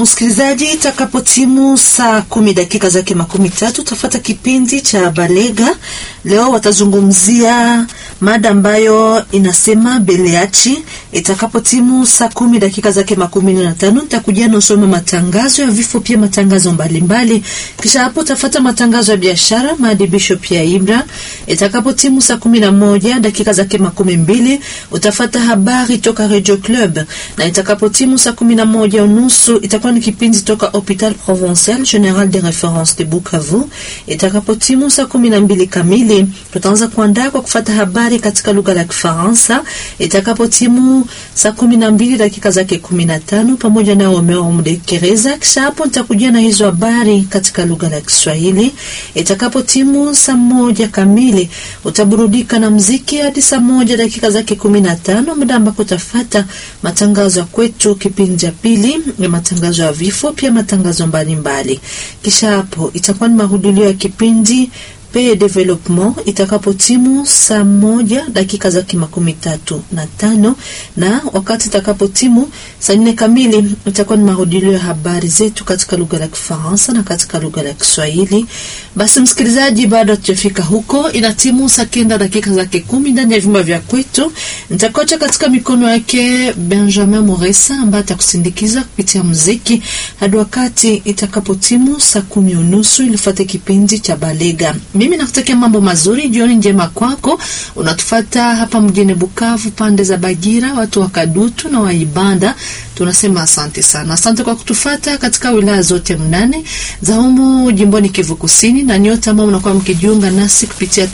msikilizaji, itakapotimu saa kumi dakika zake makumi tatu utafata kipindi cha Balega. Leo watazungumzia mada ambayo inasema beleachi. Itakapotimu saa kumi dakika zake makumi na tano nitakujia na usome matangazo ya vifo, pia matangazo mbalimbali. Kisha hapo utafata matangazo ya biashara, maadibisho pia Ibra. Itakapotimu saa kumi na moja dakika zake makumi mbili utafata habari toka Radio Club, na itakapotimu saa kumi na moja unusu itakuwa ni kipindi toka Hopital Provincial General de Reference de Bukavu. Itakapotimu saa kumi na mbili kamili tutaanza kuandaa kwa kufata habari katika lugha la Kifaransa. Itakapotimu saa kumi na mbili dakika zake kumi na tano pamoja na Omeo Mdekereza. Kisha hapo nitakujia na hizo habari katika lugha la Kiswahili. Itakapotimu saa moja kamili utaburudika na mziki hadi saa moja dakika zake kumi na tano muda ambako utafata matangazo ya kwetu kipindi cha pili ya matangazo ya vifo, pia matangazo mbalimbali. Kisha hapo itakuwa ni mahudulio ya kipindi pe development itakapotimu saa moja dakika zake makumi tatu na tano na wakati itakapotimu saa nne kamili itakuwa ni mahudilio ya habari zetu katika lugha la Kifaransa na katika lugha la Kiswahili. Basi msikilizaji, bado hatujafika huko, inatimu saa kenda dakika zake kumi ndani ya vyumba vya kwetu. Nitakocha katika mikono yake Benjamin Moresa ambaye atakusindikiza kupitia muziki hadi wakati itakapotimu saa kumi unusu ilifuate kipindi cha Balega. Mimi nakutakia mambo mazuri, jioni njema kwako. Unatufata hapa mjini Bukavu, pande za Bagira, watu wa Kadutu na Waibanda, tunasema asante sana. Asante kwa kutufata katika wilaya zote mnane za humu jimboni Kivu Kusini, na nyote ambao mnakuwa mkijiunga nasi kupitia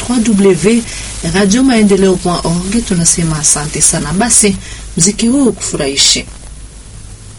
www.radiomaendeleo.org, tunasema asante sana. Basi mziki huu kufurahishi